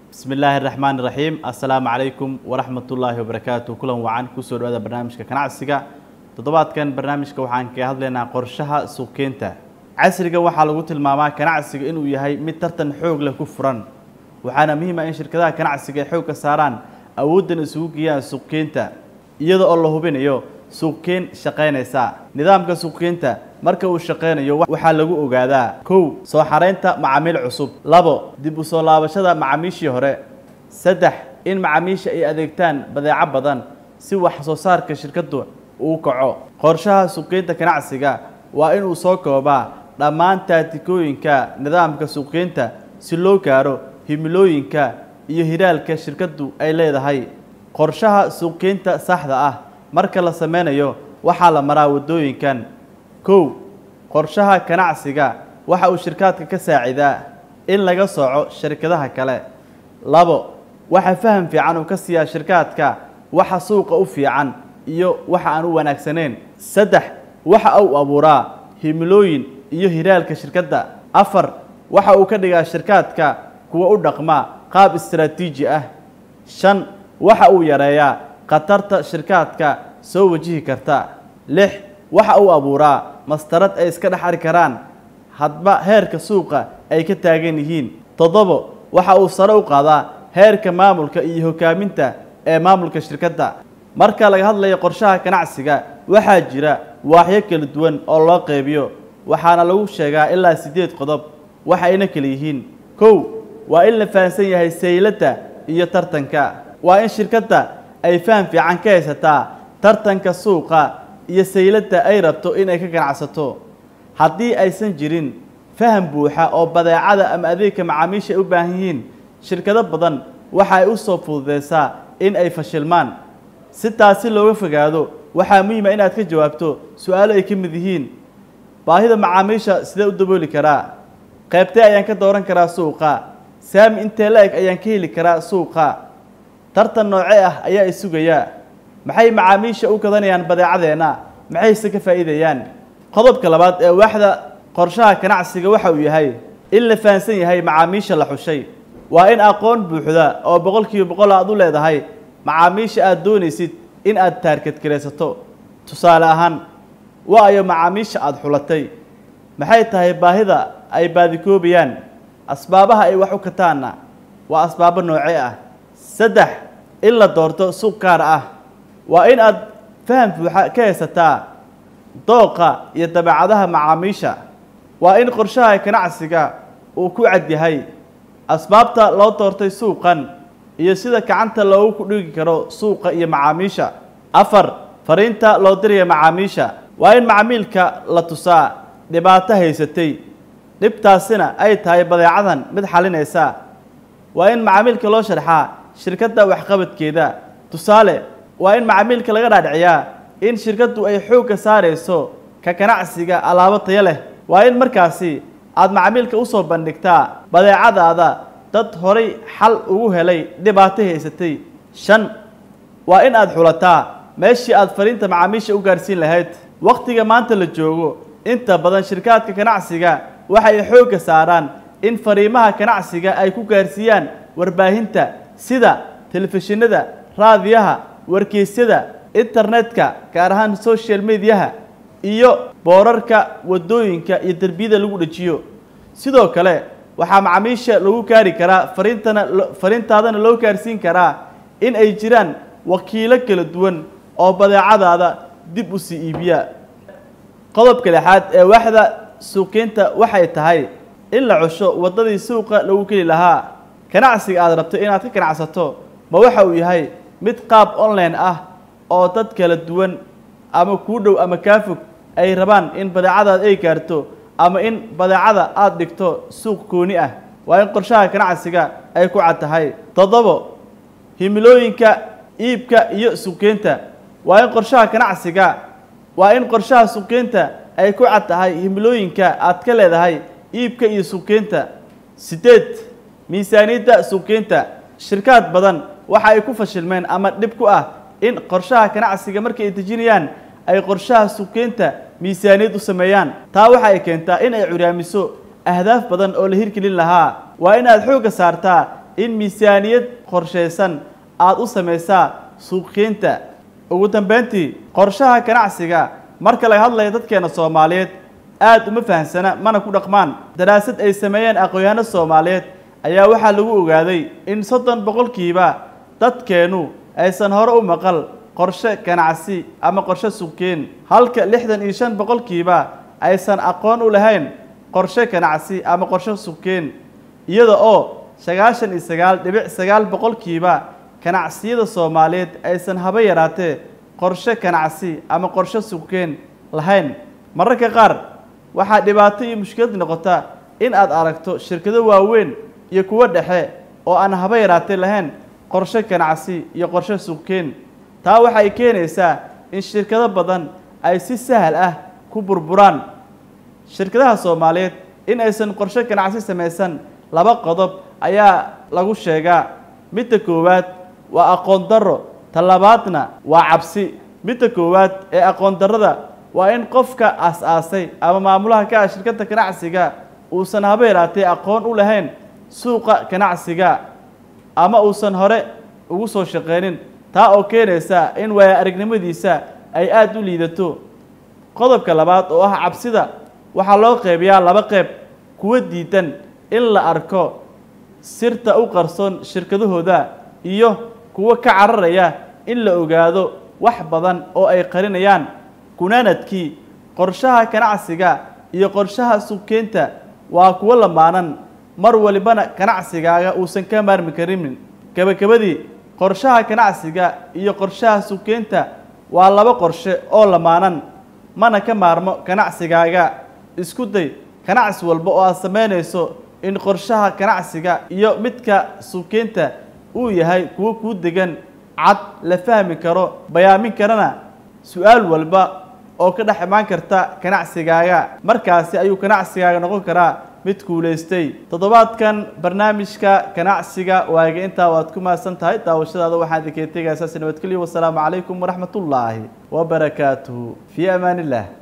bismi illaahi raxmaan raxiim assalaamu calaykum waraxmatullaahi wabarakaatu kulan wacan kusoo dhawaada barnaamijka ganacsiga toddobaadkan barnaamijka waxaan kaga hadlaynaa qorshaha suuqkeynta casriga waxaa lagu tilmaamaa ganacsiga inuu yahay mid tartan xoog leh ku furan waxaana muhiim ah in shirkadaha ganacsiga ay xoogga saaraan awooddan isugu geeyaan suuqkeynta iyada oo la hubinayo suuqkeyn shaqaynaysa nidaamka suuqkeynta marka uu shaqaynayo waxaa lagu ogaadaa kow soo xaraynta macaamiil cusub labo dib u soo laabashada macaamiishii hore saddex in macaamiisha ay adeegtaan badeeco badan si wax soo saarka shirkaddu uu kaco qorshaha suuqgeynta ganacsiga waa inuu soo koobaa dhammaan taatikooyinka nidaamka suuqgeynta si loo gaaro himilooyinka iyo hiraalka shirkaddu ay leedahay qorshaha suuqgeynta saxda ah marka la sameynayo waxaa la maraa waddooyinkan kow qorshaha ganacsiga waxa uu shirkaadka ka saacidaa in laga sooco shirkadaha kale labo waxa faham fiican uu ka siiyaa shirkaadka waxa suuqa u fiican iyo waxa aan u wanaagsanayn saddex waxa uu abuuraa himilooyin iyo hiraalka shirkadda afar waxa uu ka dhigaa shirkaadka kuwa u dhaqma qaab istaraatiiji ah shan waxa uu yareeyaa khatarta shirkaadka soo wajihi karta lix waxa uu abuuraa mastarad ay iska dhex ari karaan hadba heerka suuqa ay ka taagan yihiin toddobo waxa uu sare u qaadaa heerka maamulka iyo hogaaminta ee maamulka shirkadda marka laga hadlayo qorshaha ganacsiga waxaa jira waaxyo kala duwan oo loo qeybiyo waxaana lagu sheegaa ilaa siddeed qodob waxayna kala yihiin kow waa in la fahamsan yahay sayladda iyo tartanka waa in shirkadda ay faham fiican ka haysataa tartanka suuqa iyo sayladda ay rabto inay ka ganacsato haddii aysan jirin faham buuxa oo badeecada ama adeegka macaamiisha ay u baahan yihiin shirkado badan waxa ay u soo fududeysaa in ay fashilmaan si taasi looga fogaado waxaa muhiima inaad ka jawaabto su-aalo ay ka mid yihiin baahida macaamiisha sidee u dabooli karaa qaybtee ayaan ka dooran karaa suuqa saami intee la-eg ayaan ka heli karaa suuqa tartan noocee ah ayaa i sugayaa maxay macaamiisha u gadanayaan badeecadeenna maxayse ka faa'iidayaan qodobka labaad ee waaxda qorshaha ganacsiga waxa uu yahay in la fahamsan yahay macaamiisha la xushay waa in aqoon buuxda oo boqolkiiba boqol aad u leedahay macaamiisha aad doonaysid in aad taarkadgaraysato tusaale ahaan waayo macaamiisha aada xulatay maxay tahay baahida ay baadikoobayaan asbaabaha ay wax u kataanna waa asbaabo noocee ah saddex in la doorto suuq gaar ah waa in aad faham buuxa ka haysataa dooqa iyo dabeecadaha macaamiisha waa in qorshaha ganacsiga uu ku cad yahay asbaabta loo doortay suuqan iyo sida gacanta loogu ku dhigi karo suuqa iyo macaamiisha afar fariinta loo diraya macaamiisha waa in macmiilka la tusaa dhibaato haysatay dhibtaasina ay tahay badeecadan mid xalinaysa waa in macaamiilka loo sharxaa shirkadda waxqabadkeeda tusaale waa in macaamiilka laga dhaadhiciyaa in shirkaddu ay xoogga saarayso ka ganacsiga alaabo tayo leh waa in markaasi aada macaamiilka usoo bandhigtaa badeecadaada dad horay xal ugu helay dhibaato haysatay shan waa in aada xulataa meeshii aada fariinta macaamiisha u gaarhsiin lahayd wakhtiga maanta la joogo inta badan shirkaadka ganacsiga waxay xoogga saaraan in fariimaha ganacsiga ay ku gaarsiiyaan warbaahinta sida telefishinada raadiyaha wargeysyada internetka gaar ahaan social mediaha iyo boorarka waddooyinka iyo derbiyada lagu dhejiyo sidoo kale waxaa macaamiisha lagu gaari karaa fariintana fariintaadana loo gaarsiin karaa in ay jiraan wakiilo kala duwan oo badeecadaada dib u sii iibiya qodobka lixaad ee waaxda suuqgeynta waxay tahay in la cusho waddadii suuqa lagu geli lahaa ganacsiga aada rabto inaad ka ganacsato ma waxa uu yahay mid qaab online ah oo dad kala duwan ama kuu dhow ama kaa fog ay rabaan in badeecadaada ay gaarto ama in badeecada aada dhigto suuq gooni ah waa in qorshaha ganacsiga ay ku cad tahay toddobo himilooyinka iibka iyo suuqgeynta waa in qorshaha ganacsiga waa in qorshaha suuqgeynta ay ku cad tahay himilooyinka aad ka leedahay iibka iyo suuqgeynta siddeed miisaaniyadda suuqgeynta shirkaad badan waxa ay ku fashilmeen ama dhib ku ah in qorshaha ganacsiga markay ay dejinayaan ay qorshaha suuqgeynta miisaaniyad u sameeyaan taa waxa ay keentaa in ay curyaamiso ahdaaf badan oo la hirgelin lahaa waa inaad xoogga saartaa in miisaaniyad qorshaysan aada u samaysaa suuqgeynta ugu dambeyntii qorshaha ganacsiga marka laga hadlayo dadkeena soomaaliyeed aada uma fahamsana mana ku dhaqmaan daraasad ay sameeyeen aqoon-yahanno soomaaliyeed ayaa waxaa lagu ogaaday in soddon boqolkiiba dadkeennu aysan hore u maqal qorshe ganacsi ama qorshe suuqgeyn halka lixdan iyo shan boqolkiiba aysan aqoon u lahayn qorshe ganacsi ama qorshe suuqgeyn iyada oo sagaashan iyo sagaal dhibic sagaal boqolkiiba ganacsiyada soomaaliyeed aysan haba yaraatee qorshe ganacsi ama qorshe suuqgeyn lahayn mararka qaar waxaa dhibaato iyo mushkilad noqota in aad aragto shirkado waaweyn iyo kuwo dhexe oo aan haba yaraatee lahayn qorshe ganacsi iyo qorshe suuqgeyn taa waxay keenaysaa in shirkado badan ay si sahal ah ku burburaan shirkadaha soomaaliyeed in aysan qorshe ganacsi samaysan laba qodob ayaa lagu sheegaa midda koowaad waa aqoon darro talabaadna waa cabsi midda koowaad ee aqoon darrada waa in qofka aas-aasay ama maamulaha ka ah shirkadda ganacsiga uusan haba yaraatee aqoon u lahayn suuqa ganacsiga ama uusan hore ugu soo shaqeynin taa oo keenaysa in waaya aragnimadiisa ay aada u liidato qodobka labaad oo ah cabsida waxaa loo qeybiyaa laba qeyb kuwa diidan in la arko sirta u qarsoon shirkadahooda iyo kuwo ka cararaya in la ogaado wax badan oo ay qarinayaan gunaanadkii qorshaha ganacsiga iyo qorshaha suuqgeynta waa kuwo lamaanan mar walibana ganacsigaaga uusan ka maarmi karin gebagabadii qorshaha ganacsiga iyo qorshaha suuqgeynta waa laba qorshe oo lamaanan mana ka maarmo ganacsigaaga isku day ganacsi walba oo aad samaynayso in qorshaha ganacsiga iyo midka suuqgeynta uu yahay kuwo kuu degan cad la fahmi karo bayaamin karana su-aal walba oo ka dhex imaan karta ganacsigaaga markaasi ayuu ganacsigaaga noqon karaa mid kuulaystay toddobaadkan barnaamijka ganacsiga waaga intaa waad ku mahadsan tahay daawashadaada waxaan idinkaga tegaya saasi nabadgelyo wasalaamu calaykum waraxmatullaahi wabarakaatuhu fii amaan illah